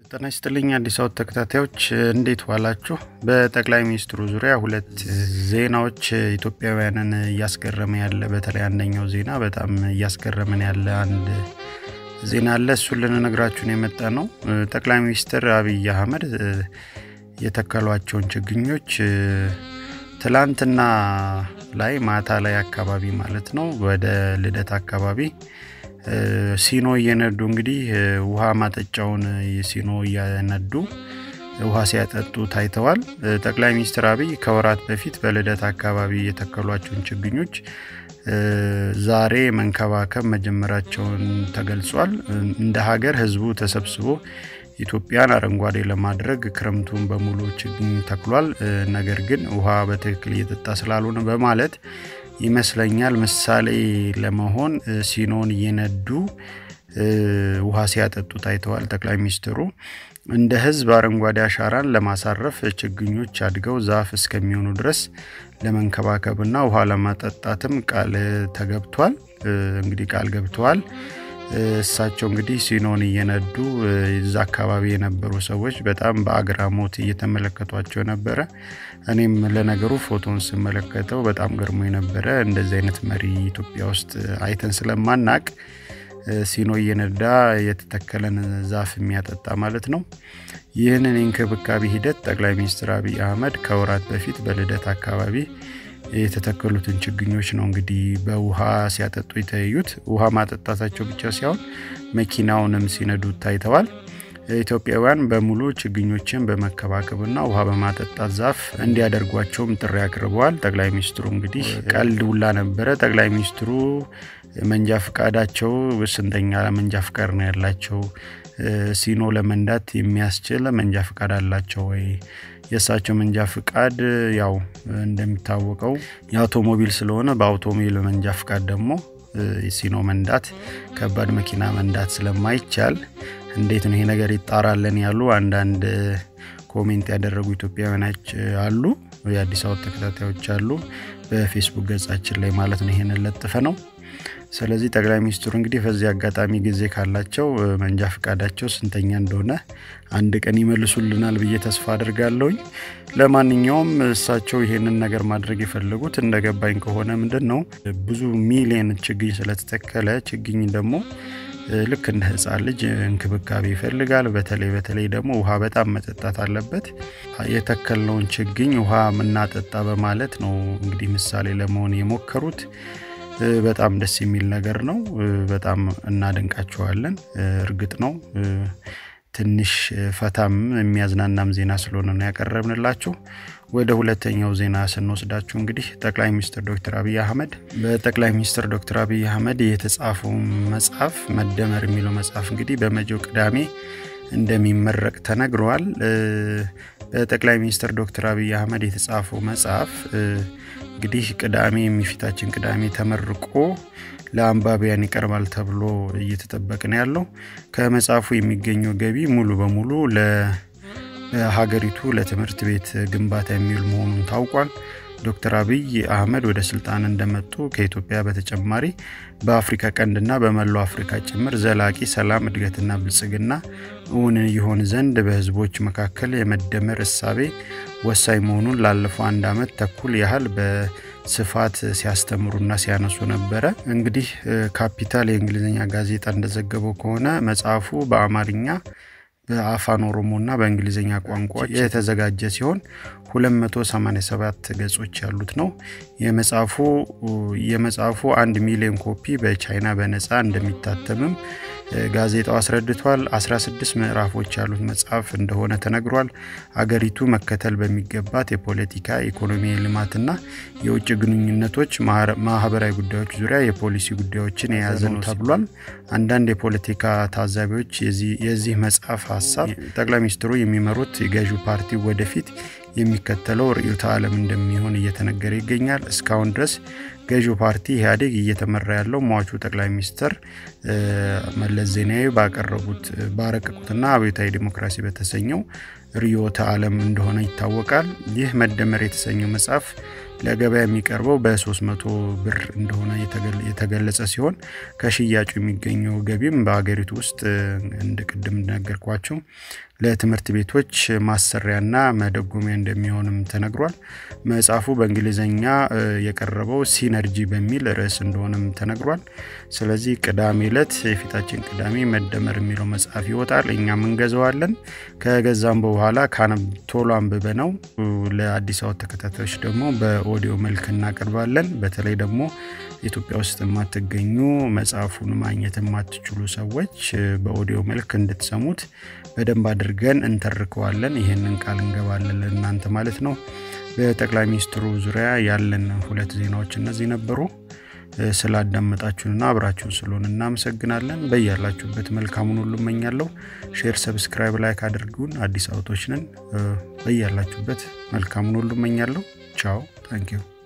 ጤና ይስጥልኝ አዲስ አበባ ተከታታዮች እንዴት ዋላችሁ? በጠቅላይ ሚኒስትሩ ዙሪያ ሁለት ዜናዎች ኢትዮጵያውያንን እያስገረመ ያለ በተለይ አንደኛው ዜና በጣም እያስገረመን ያለ አንድ ዜና አለ። እሱን ልንነግራችሁን የመጣ ነው። ጠቅላይ ሚኒስትር አብይ አህመድ የተከሏቸውን ችግኞች ትላንትና ላይ ማታ ላይ አካባቢ ማለት ነው ወደ ልደት አካባቢ ሲኖ እየነዱ እንግዲህ ውሃ ማጠጫውን ሲኖ እያነዱ ውሃ ሲያጠጡ ታይተዋል። ጠቅላይ ሚኒስትር አብይ ከወራት በፊት በልደት አካባቢ የተከሏቸውን ችግኞች ዛሬ መንከባከብ መጀመራቸውን ተገልጿል። እንደ ሀገር ህዝቡ ተሰብስቦ ኢትዮጵያን አረንጓዴ ለማድረግ ክረምቱን በሙሉ ችግኝ ተክሏል። ነገር ግን ውሃ በትክክል እየጠጣ ስላልሆነ በማለት ይመስለኛል ምሳሌ ለመሆን ሲኖን እየነዱ ውሃ ሲያጠጡ ታይተዋል። ጠቅላይ ሚኒስትሩ እንደ ህዝብ አረንጓዴ አሻራን ለማሳረፍ ችግኞች አድገው ዛፍ እስከሚሆኑ ድረስ ለመንከባከብና ውሃ ለማጠጣትም ቃል ተገብቷል። እንግዲህ ቃል ገብተዋል። እሳቸው እንግዲህ ሲኖን እየነዱ እዛ አካባቢ የነበሩ ሰዎች በጣም በአግራሞት እየተመለከቷቸው ነበረ። እኔም ለነገሩ ፎቶን ስመለከተው በጣም ገርሞ የነበረ እንደዚህ አይነት መሪ ኢትዮጵያ ውስጥ አይተን ስለማናቅ ሲኖ እየነዳ የተተከለን ዛፍ የሚያጠጣ ማለት ነው። ይህንን የእንክብካቤ ሂደት ጠቅላይ ሚኒስትር አብይ አህመድ ከወራት በፊት በልደት አካባቢ የተተከሉትን ችግኞች ነው እንግዲህ በውሃ ሲያጠጡ የተያዩት። ውሃ ማጠጣታቸው ብቻ ሳይሆን መኪናውንም ሲነዱ ታይተዋል። ኢትዮጵያውያን በሙሉ ችግኞችን በመከባከብና ውሃ በማጠጣት ዛፍ እንዲያደርጓቸውም ጥሪ አቅርበዋል። ጠቅላይ ሚኒስትሩ እንግዲህ ቀልድ ውላ ነበረ። ጠቅላይ ሚኒስትሩ መንጃ ፍቃዳቸው ስንተኛ መንጃ ፍቃድ ነው ያላቸው? ሲኖ ለመንዳት የሚያስችል መንጃ ፍቃድ አላቸው ወይ? የእሳቸው መንጃ ፍቃድ ያው እንደሚታወቀው የአውቶሞቢል ስለሆነ በአውቶሞቢል መንጃ ፍቃድ ደግሞ ሲኖ መንዳት ከባድ መኪና መንዳት ስለማይቻል እንዴት ነው ይሄ ነገር ይጣራለን ያሉ አንዳንድ ኮሜንት ያደረጉ ኢትዮጵያውያኖች አሉ። የአዲስ አበባ ተከታታዮች አሉ። በፌስቡክ ገጻችን ላይ ማለት ነው ይሄንን ለጥፈ ነው። ስለዚህ ጠቅላይ ሚኒስትሩ እንግዲህ በዚህ አጋጣሚ ጊዜ ካላቸው መንጃ ፈቃዳቸው ስንተኛ እንደሆነ አንድ ቀን ይመልሱልናል ብዬ ተስፋ አድርጋለሁኝ። ለማንኛውም እሳቸው ይሄንን ነገር ማድረግ የፈለጉት እንደገባኝ ከሆነ ምንድን ነው ብዙ ሚሊየን ችግኝ ስለተተከለ ችግኝ ደግሞ ልክ እንደ ሕፃን ልጅ እንክብካቤ ይፈልጋል። በተለይ በተለይ ደግሞ ውሃ በጣም መጠጣት አለበት። የተከልነውን ችግኝ ውሃ ምናጠጣ በማለት ነው እንግዲህ ምሳሌ ለመሆን የሞከሩት። በጣም ደስ የሚል ነገር ነው። በጣም እናደንቃቸዋለን። እርግጥ ነው ትንሽ ፈታም የሚያዝናናም ዜና ስለሆነ ነው ያቀረብንላችሁ። ወደ ሁለተኛው ዜና ስንወስዳችሁ እንግዲህ ጠቅላይ ሚኒስትር ዶክተር አብይ አህመድ በጠቅላይ ሚኒስትር ዶክተር አብይ አህመድ የተጻፈው መጽሐፍ መደመር የሚለው መጽሐፍ እንግዲህ በመጪው ቅዳሜ እንደሚመረቅ ተነግረዋል። በጠቅላይ ሚኒስትር ዶክተር አብይ አህመድ የተጻፈው መጽሐፍ እንግዲህ ቅዳሜ የሚፊታችን ቅዳሜ ተመርቆ ለአንባቢያን ይቀርባል ተብሎ እየተጠበቀ ነው ያለው። ከመጽሐፉ የሚገኘው ገቢ ሙሉ በሙሉ ለሀገሪቱ ለትምህርት ቤት ግንባታ የሚውል መሆኑን ታውቋል። ዶክተር አብይ አህመድ ወደ ስልጣን እንደመጡ ከኢትዮጵያ በተጨማሪ በአፍሪካ ቀንድና በመላው አፍሪካ ጭምር ዘላቂ ሰላም፣ እድገትና ብልጽግና እውን ይሆን ዘንድ በህዝቦች መካከል የመደመር እሳቤ ወሳኝ መሆኑን ላለፈው አንድ ዓመት ተኩል ያህል በስፋት ሲያስተምሩና ሲያነሱ ነበረ። እንግዲህ ካፒታል የእንግሊዝኛ ጋዜጣ እንደዘገበው ከሆነ መጽሐፉ በአማርኛ በአፋን ኦሮሞና በእንግሊዝኛ ቋንቋዎች የተዘጋጀ ሲሆን 287 ገጾች ያሉት ነው። የመጽሐፉ የመጽሐፉ አንድ ሚሊዮን ኮፒ በቻይና በነፃ እንደሚታተምም ጋዜጣው አስረድቷል። 16 ምዕራፎች ያሉት መጽሐፍ እንደሆነ ተነግሯል። አገሪቱ መከተል በሚገባት የፖለቲካ ኢኮኖሚ፣ ልማትና የውጭ ግንኙነቶች ማህበራዊ ጉዳዮች ዙሪያ የፖሊሲ ጉዳዮችን የያዘ ነው ተብሏል። አንዳንድ የፖለቲካ ታዛቢዎች የዚህ መጽሐፍ ሀሳብ ጠቅላይ ሚኒስትሩ የሚመሩት የገዢው ፓርቲ ወደፊት የሚከተለው ርዕዮተ ዓለም እንደሚሆን እየተነገረ ይገኛል። እስካሁን ድረስ ገዢው ፓርቲ ኢህአዴግ እየተመራ ያለው ሟቹ ጠቅላይ ሚኒስትር መለስ ዜናዊ ባቀረቡት ባረቀቁትና አብዮታዊ ዲሞክራሲ በተሰኘው ርዕዮተ ዓለም እንደሆነ ይታወቃል። ይህ መደመር የተሰኘው መጽሐፍ ለገበያ የሚቀርበው በ300 ብር እንደሆነ የተገለጸ ሲሆን ከሽያጩ የሚገኘው ገቢም በሀገሪቱ ውስጥ እንደ ቅድም እንደነገርኳቸው ለትምህርት ቤቶች ማሰሪያና መደጎሚያ እንደሚሆንም ተነግሯል። መጽሐፉ በእንግሊዝኛ የቀረበው ሲነርጂ በሚል ርዕስ እንደሆነም ተነግሯል። ስለዚህ ቅዳሜ ዕለት የፊታችን ቅዳሜ መደመር የሚለው መጽሐፍ ይወጣል። እኛም እንገዛዋለን። ከገዛም በኋላ ቶሎ አንብበ ነው ለአዲስ አበባ ተከታታዮች ደግሞ በኦዲዮ መልክ እናቀርባለን። በተለይ ደግሞ ኢትዮጵያ ውስጥ የማትገኙ መጽሐፉን ማግኘት የማትችሉ ሰዎች በኦዲዮ መልክ እንድትሰሙት በደንብ አድርገን እንተርከዋለን። ይህንን ቃል እንገባለን ለእናንተ ማለት ነው። በጠቅላይ ሚኒስትሩ ዙሪያ ያለን ሁለት ዜናዎች እነዚህ ነበሩ። ስላዳመጣችሁንና አብራችሁን ስለሆን እናመሰግናለን። በያላችሁበት መልካሙን ሁሉ እመኛለሁ። ሼር፣ ሰብስክራይብ፣ ላይክ አድርጉን። አዲስ አውቶች ነን። በያላችሁበት መልካሙን ሁሉ እመኛለሁ። ቻው ታንኪዩ